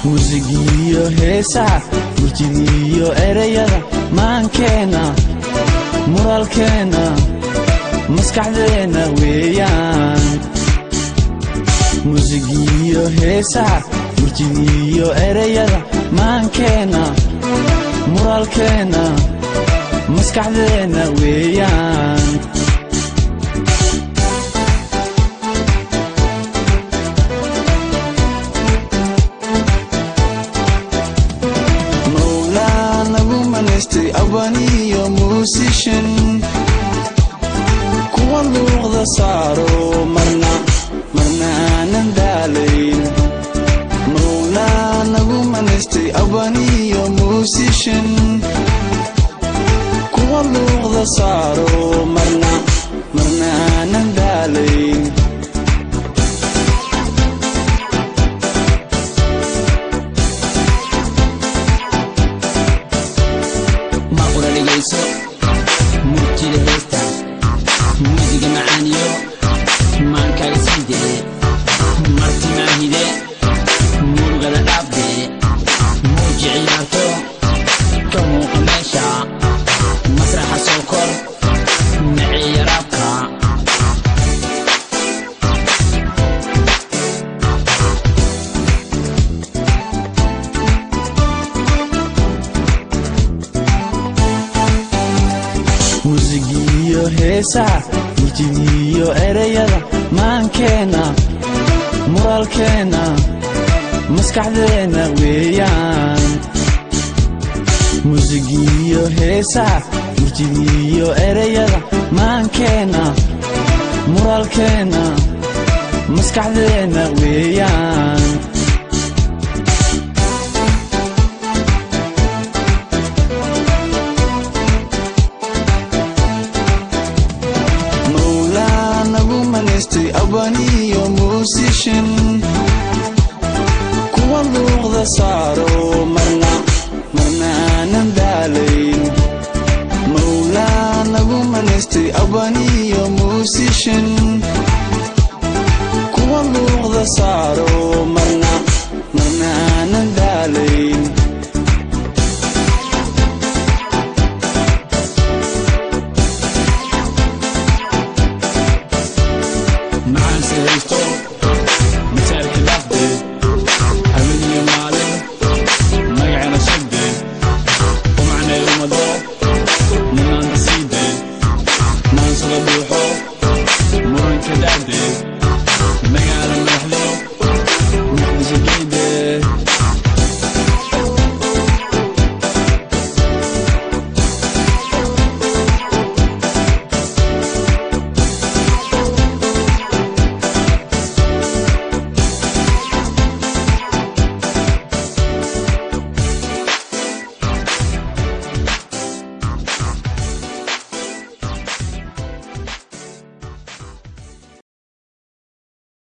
muusigiiyo heesaha murtidiiyo erayada maankeenna muraalkeenna maskaxdeenna weeyaan muusigiiyo heesaha murtidiiyo erayada maankeenna muraalkeenna maskaxdeenna weeyaan mowlaa nagu manaystay abaniyo muusishan kuwa luuqda saaro marna marna aanan daalayn mowlaa nagu manaystay abaniyo muusishan kuwa luuqda saaro marna marna aanan daalayn maqura dhegayso murtida heesta muusiga macaaniyo maankaaga siidee marti maahide murugada dhaafde muuji ciyaarto ka muuqa meesha masraxa soo kor naciya raabka muusigiiyo heesaha murtidiiyo erayada maankeenna muraalkeenna maskaxdeenna weeyaan muusigiiyo heesaha murtidiiyo erayada maankeenna muraalkeenna maskaxdeenna weeyaan mowlaa nagu manaystay abaniyo muusishan kuwa luuqda saaro marna marna aanan daalayn mowlaa nagu manaystay abaniyo muusishan kuwa luuqda saaro marna